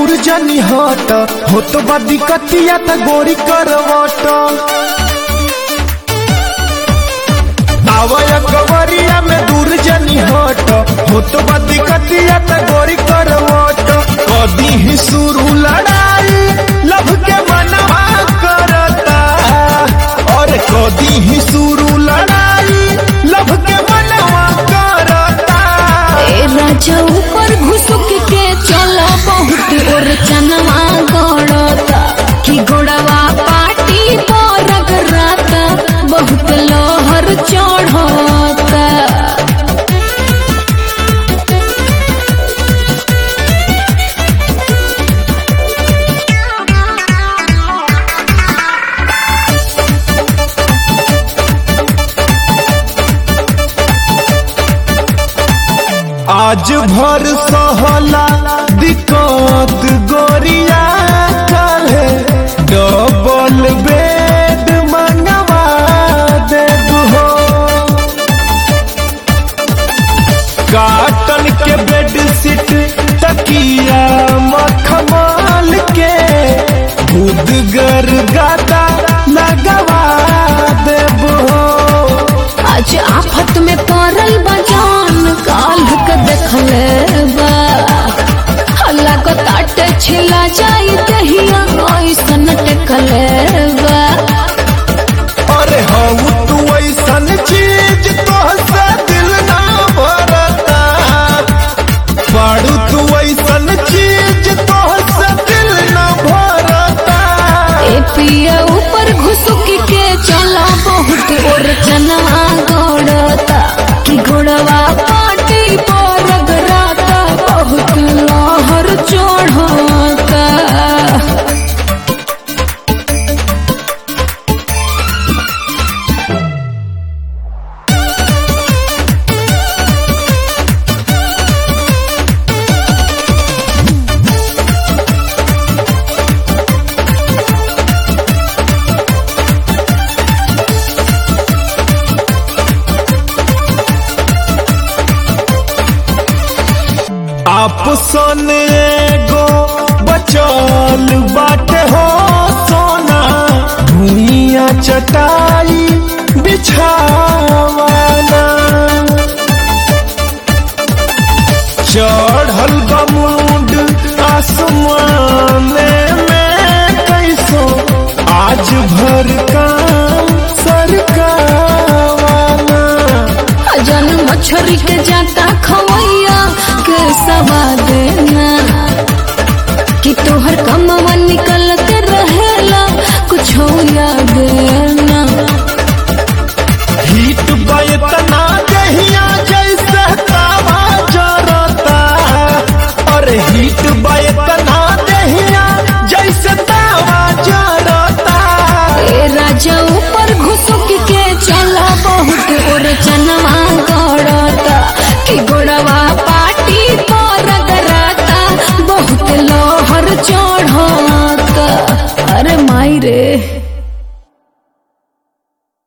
दूर जनी हट हो तो बा दिक्कतिया त गोरी करवट आवय कवरिया में दूर जनी हट हो तो बा दिक्कतिया त गोरी करवट कदी ही शुरू लड़ाई लभ के मनवा करता और कदी ही शुरू लड़ाई लभ के मनवा करता ए राजा ऊपर घुसुक के चला बहुत और चनवा गड़ता कि गोड़वा पाटी पर रगड़ता बहुत लहर चढ़ता आज भर सहला दिक्कत गोरिया काले डबल बेड मंगवा दे हो काटन के बेड सीट तकिया मखमल के बुदगर गादा लगवा देबो आज आफत में पड़ल बजान काल के देखले बा हल्ला को ताटे छिला जाई दहिया ऐसन टेकले बा अरे हऊ तू ऐसन चीज तोहसे दिल ना भरता बाड़ू तू ऐसन चीज तोहसे दिल ना भरता ए पिया ऊपर घुसुक के चला बहुत और चना गड़ता कि गोड़वा पाटी पर रगड़ता बहुत लहर चढ़ता आपसन एगो बचल बाटे हो सोना भूइया चटाई बिछावाना चढ़ल बमुंड आसमान में कैसो आज भर काम सरकावाना जन मछरी के जाता खवैया के सवा देना कि तोहर कमवा निकलत रहेला कुछ याद ना हीट बतना दहिया जैसे तावा जरता और हीट बतना दहिया जैसे तावा जरता ए राजा ऊपर घुसुक के चला बहुत और चनवा गड़ता कि गोड़वा पाटी पर रगड़ता बहुत लहर चढ़ता अरे माई रे